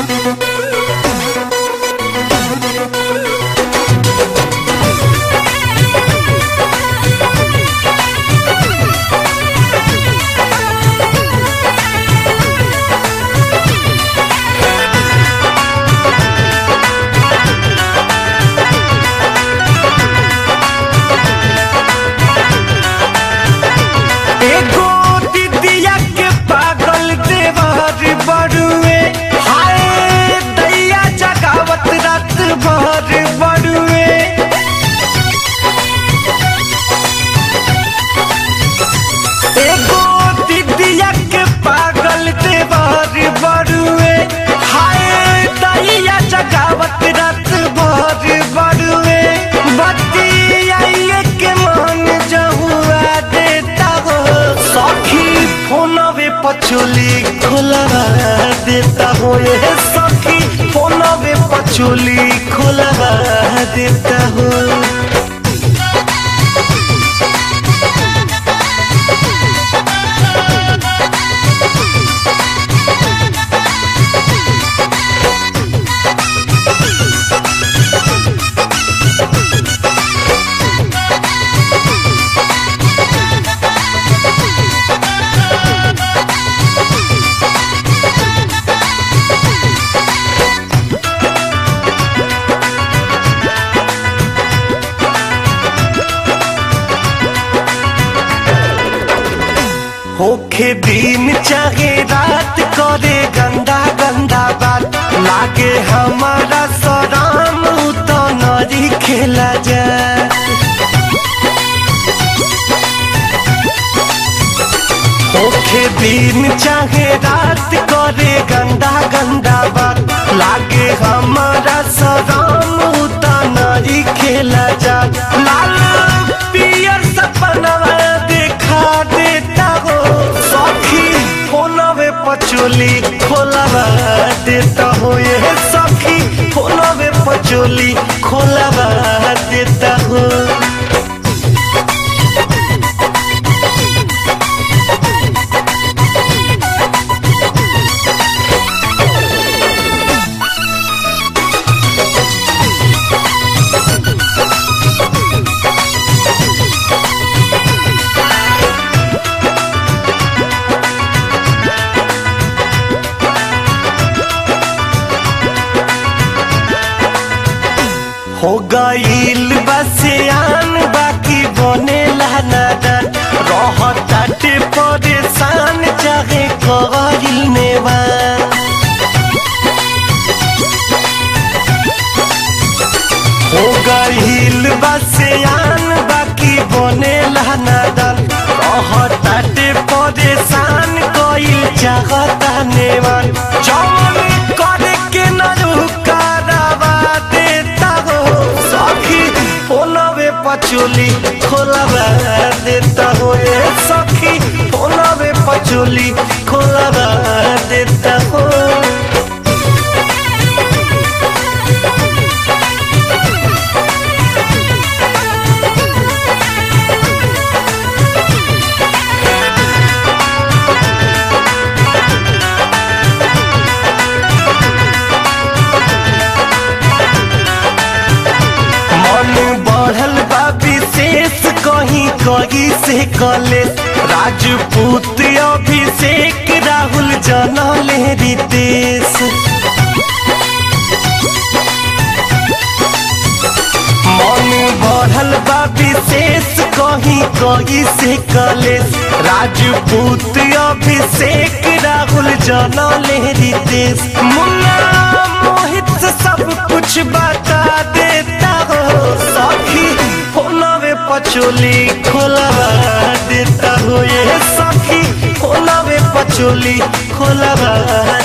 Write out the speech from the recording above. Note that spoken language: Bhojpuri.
एगो दिदिया के पागल देवर बड़ुए हाय दैया जगावत रात भर बड़ुए एगो दिदिया के पागल देवर बड़ुए हाय दैया जगावत रात भर बड़ुए बतियाइए के मन जहुआ देता हो सखी फोनवे पचोली खोलवा देता हो ये सखी फोनवे पचोली खोलवा देता हो होखे दिन चाहे रात करे गंदा गंदा बात लागे हमारा सराम तो नरी खेला जाए होखे दिन चाहे रात करे गंदा गंदा बात लागे हमारा सराम तो नरी खेला जा लाल पियर सपनवा देखा देता हो सखी फोनवे पचोली खोलवा देता हो ये सखी फोनवे पचोली खोलवा देता हो हो गईल बसियान बाकी बने नादान रहताटे परेशान चाहे कईल नेवान हो गईल बसियान बाकी बने नादान रहताटे परेशान कईल चाहता नेवान जौन करे के न रुकारावा देता हो सखी फोनवे पचोली खोलवा देता हो ये सखी फोनवे पचोली खोलवा देता हो मन बढ़ल बा विशेष कहीं कहीं से कले राजपूत अभिषेक राहुल जनले रितेश मन बढ़ल बा विशेष कहीं कहीं से कले राजपूत अभिषेक राहुल जनले रितेश मुन्ना मोहित से सब कुछ बता देता हो सखी फोनवे पचोली खोलवा देता हो ये सखी फोनवे पचोली खोलवा